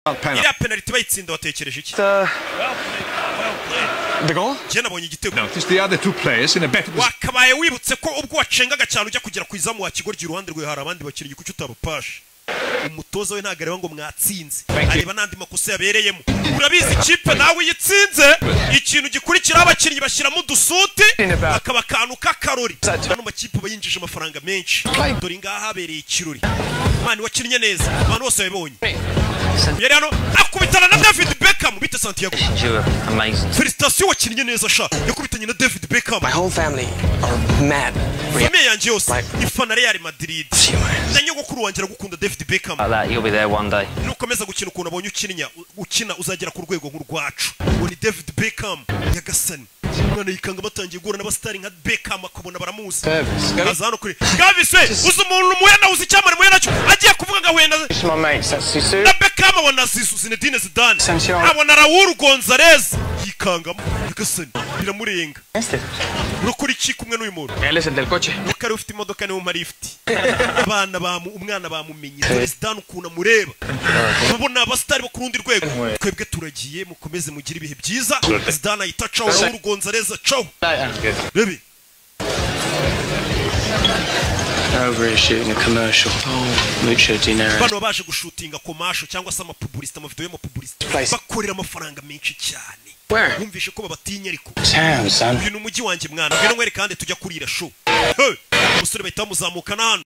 penalty. iriya penaliti bayitsinda watekereje iki Uh, the goal? njye nabonye igitego Notice the other two players in a better position. wakabaye wibutse ko ubwo wacengaga cyane ujya kugera ku izamu wa kigoryi iruhande rwe hari abandi bakinnyi kuki utabapasha umutoza we ntabwo areba ngo mwatsinze areba n'andi makosa yabereyemo urabizi ikipe nawe uyitsinze ikintu gikurikiraho abakinnyi bashyiramo udusuti bakaba akantu k'akarori ano makipe aba yinjije amafaranga menshi dore ngaha habereye ikirori mani wakinnye neza abantu bose babibonye yari hano akubitana na david beckham bita santiago You were amazing. felicitasiyo wakinnye neza sha yakubitanye na david beckham My whole family are mad. famiye yanjye yose ifana real madrid na nyogokuru wanjye aragukunda david beckham Like that, you'll be there one day. nukomeza gukina ukuntu abonye ukina ukina uzagera ku rwego nk'urwacu uwo ni david beckham nyagasani umwana yikanga batangiye guhura n'abasitari nka beckham akabona baramuzi aza hano kuri gavis we uzi umuntu muyana uzi icyamare muyana cyo agiye kuvuga ngo ahuye na It's my mates, that's Sisu. na beckham abona zisu zinedine zidane Sancho. abona raul gonzalez yikangamo nyagasani biramurenga urakora iki kumwe n'uyu muntu del coche. kari ufite imodoka niwe umara ifite abana bamu umwana bamumenye perezidani ukuntu amureba mubona abasitari bo ku rundi rwego twebwe turagiye mukomeze mugire ibihe byiza perezidani ahita acaho Raul Gonzalez acaho bebe Over is shooting a commercial. Oh, Mucho dinero. bano baje gushutinga komasho cyangwa se amapubulisita amavidewo y'amapubulisita Place. bakorera amafaranga menshi cyane Where? bumvishe ko babatinya ariko Town, son. uyu ni umujyi wanjye mwana ngwino nkwereka kandi tujya kurira show Hey! umusore bahita bamuzamuka n'ahantu